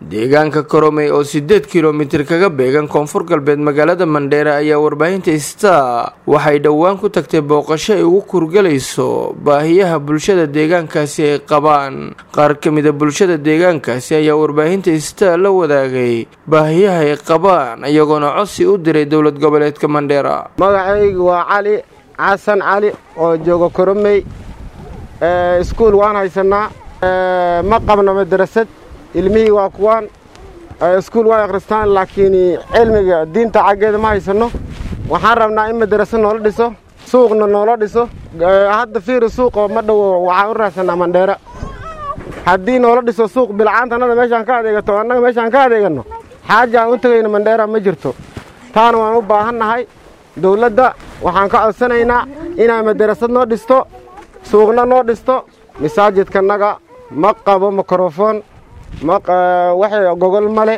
deegaanka koromey oo sideed kilomitir kaga beegan koonfur galbeed magaalada mandheera ayaa warbaahinta star waxay dhowaan ku tagtay booqasho ay ugu kurgalayso baahiyaha bulshada deegaankaasi ay qabaan qaar ka mida bulshada deegaankaasi ayaa warbaahinta star la wadaagay baahiyaha ay qabaan iyagoona codsi u diray dowlad goboleedka mandheera magacaygu waa cali xasan cali oo jooga koromey iskuul waan haysanaa ma qabno madrasad ilmihii waa kuwaan iskuul way akhristaan laakiin cilmiga diinta caggeeda ma haysanno waxaan rabnaa in madraso noola dhiso suuqna noola dhiso hadda fiiri suuqoo ma dhowo waxaan u raadsanaa mandheera haddii noola dhiso suuq bilcaanta annada meeshaan ka adeegato annaga meeshaan ka adeeganno xaaja aan u tegayno mandheera ma jirto taana waan u baahannahay dowladda waxaan ka codsanaynaa inay madrasad noo dhisto suuqna noo dhisto masaajidkanaga ma qabo mikrofon waxay gogol male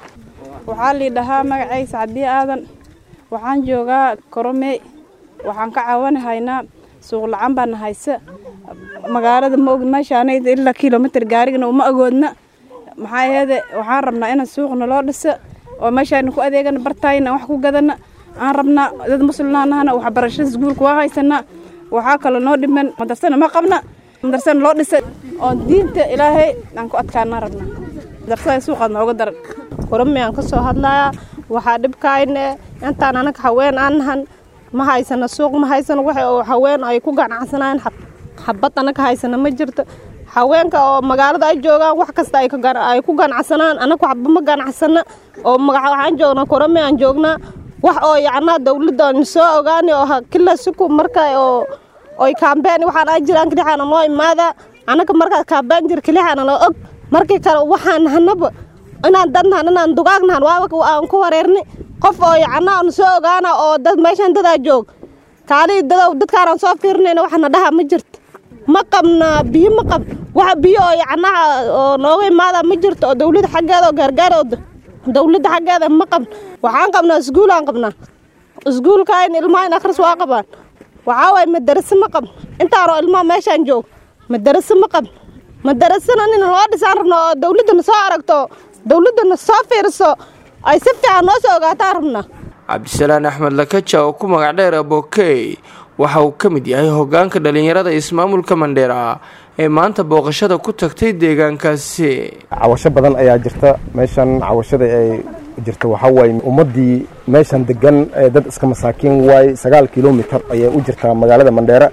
waxaa lii dhahaa magacaysa cabdiye aadan waxaan joogaa koromey waxaan ka caawanahaynaa suuq la-aan baana hayse magaalada ma ogin meeshaanayda ilaa kilomitir gaarigana uma agoodna maxaa aheede waxaan rabnaa inaan suuqna loo dhisa oo meeshaana ku adeegana bartaayna wax ku gadana aan rabnaa dad muslimnaanahana waxbarashada iskuulka waa haysanaa waxaa kaloo noo dhiman madarsana ma qabna madarsana loo dhisa oo diinta ilaahay aan ku adkaana rabnaa madarsada suuqaad nooga daran koromey aan ka soo hadlayaa waxaa dhibkaayne intaan anaga haween aan nahan ma haysano suuq ma haysano wax oo haween ay ku ganacsanayaan xabad anaga haysano ma jirto haweenka oo magaalada ay joogaan wax kasta ay ku ganacsanaan anaga waxba ma ganacsana oo waxaan joognaa koromey aan joognaa wax oo yacnaa dawladda aan soo ogaani oo kila siku marka oo oy kaambeen waxaan aan jiraan kalixaana noo imaada anaga markaa kaambeen jir kalixaana noo og markii kale waxaan nahanaba inaan dad nahan inaan dugaag nahan waaba aan ku wareerni qof oo yacnaa aan soo ogaana oo dad meeshan dadaa joog kaalii dadow dadkaanaan soo fiirinayna waxna dhaha ma jirto ma qabna biyo ma qab wax biyo oo yacnaha oo nooga imaada ma jirto oo dawladda xaggeeda oo gaargaar oo dawladda xaggeeda ma qabn waxaan qabnaa iskuulaan qabnaa iskuulka in ilmaha in akhris waa qabaan waxaa waaye madaraso ma qabn intaanoo ilmaha meeshaan joog madaraso ma qabn madarasana nin loo dhisaan rabno oo dawladdana soo aragto dawladdana soo fiiriso ay si fiican noo soo ogaataan rabnaa cabdisalaan axmed lakaja oo ku magac dheer abokey waxa uu ka mid yahay hoggaanka dhallinyarada ismaamulka mandheera ee maanta booqashada ku tagtay deegaankaasi cawasho badan ayaa jirta meeshan cawashada ay jirta waxaa waaye ummaddii meeshan degan dad iska masaakiin waaye sagaal kilomitar ayay u jirtaa magaalada mandheera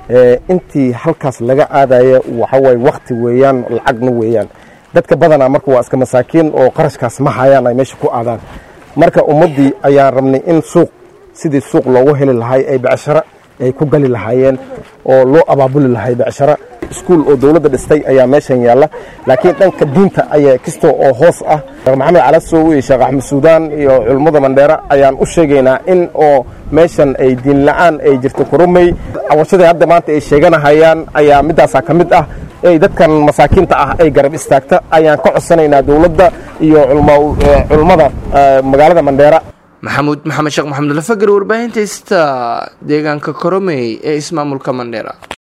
intii halkaas laga aadaya waxaa waaye wakti weeyaan lacagna weeyaan dadka badanaa marka waa iska masaakiin oo qarashkaas ma hayaan ay meesha ku aadaan marka ummaddii ayaan rabnay in suuq sidii suuq loogu heli lahay ay becsharo ay ku gali lahaayeen oo loo abaabuli lahay becsharo iskuul oo dowladda dhistay ayaa meeshan yaalla laakiin dhanka diinta ayaa kasta oo hoos ah sheekh maxamed calasow iyo sheekh axmed suudaan iyo culummada mandheera ayaan u sheegaynaa in oo meeshan ay diin la-aan ay jirto koromey cawashadii hadda maanta ay sheeganahayaan ayaa midaasaa ka mid ah ay dadkan masaakiinta ah ay garab istaagta ayaan ka codsanaynaa dowladda iyo culummada magaalada mandheera maxamuud maxamed sheekh maxamed lafagar warbaahinta sta deegaanka koromey ee ismaamulka mandheera